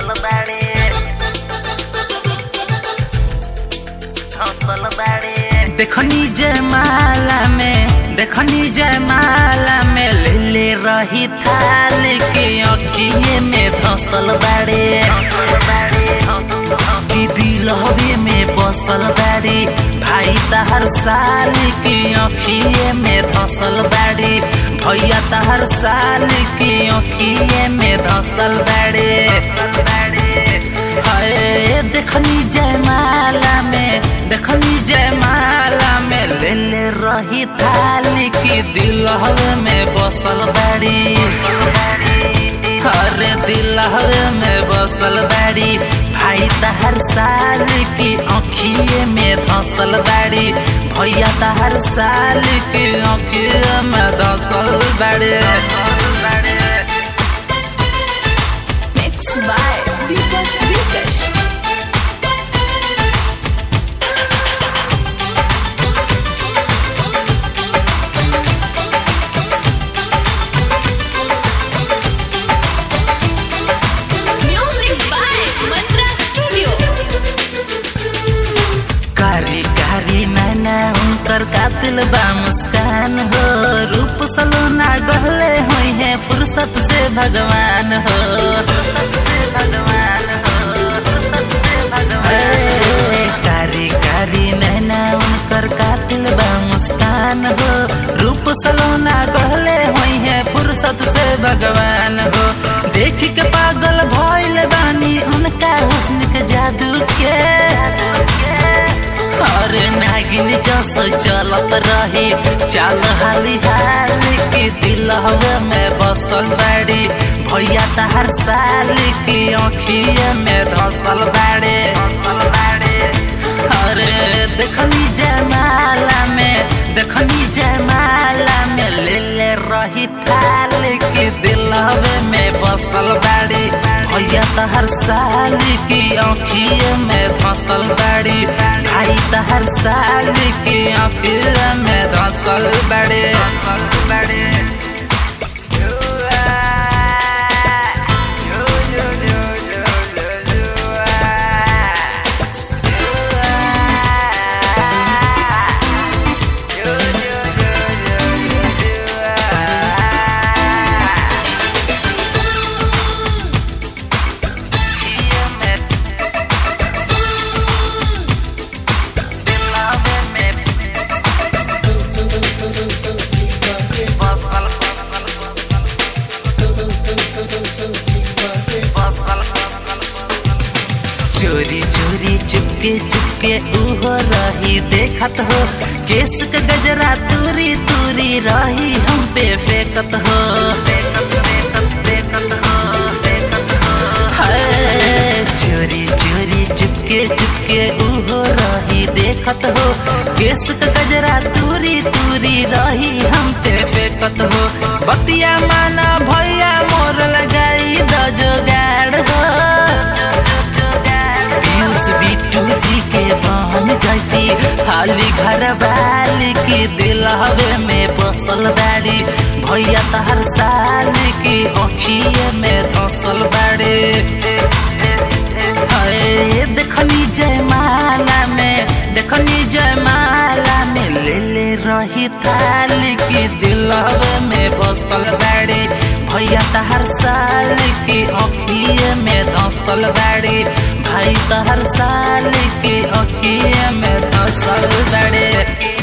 हौसल बाड़े हौसल बाड़े देखनी जयमाला में देखनी जयमाला में ले ले रही थाल के अखिए में धसल बाड़े हौसल बाड़े हौसल की दिलहवे में बसल बाड़ी भाई तहर साल की अखिए में धसल बाड़ी भैया तहर साल की अखिए में धसल बाड़े हाय देखनी जयमाला में देखनी जयमाला में ले ले रही थाली की दिलहवे में बसल बाड़ी हरे दिलहवे में बसल बाड़ी भाई तहर साल की अखिए में धसल बाड़ी भैया तहर साल की अखिए में धसल बाड़ी Mixed by Deepak Dikesh. Music by Mantra Studio. कारी कारी नैना उनकर कातिल बा मुस्कान हो रूप सलोना गहले हुई है फुर्सत से भगवान हो ए, कारी कारी नैना उनकर कातिल बा मुस्कान हो रूप सलोना गहले हुई है फुर्सत से भगवान हो देख के पागल भइल बानी उनका हुस्न के जादू के अरे नागिन जस चलत रही चाल हाली हाली की दिल में बसल बाड़ी भैया तहर साल की अखिए में धसल बाड़े अरे देखनी जयमाला में देखनी जयमाला में ले ले रही थाल की दिल में बसल बाड़ी भैया तहर साल की अखिए में धसल बाड़ी भाई तहर साल की अखिए में धसल बाड़ी बाड़ी चोरी चोरी चुपके चुपके उहो रही देखत हो केस के गजरा तूरी तूरी रही हम पे फेंकत हो हाय, चोरी चोरी चुपके चुपके उहो रही देखत हो केस के गजरा तूरी तूरी रही हम पे फेंकत हो बतिया माना भैया मोर लगाई द जोगाड़ हो पीयूष बिट्टू जी के बहन जाती हाली घर वाली की दिल हवे में बसल बाड़ी भैया तहर साल की अखिए में धसल बाड़ी हाय देखनी जयमाला में देखनी जयमाला में ले ले रही थाल की दिल हवे में बसल बाड़ी भैया तहर साल की अखिए में धसल बाड़ी भाई तहर साल की अखिए में धसल बाड़ी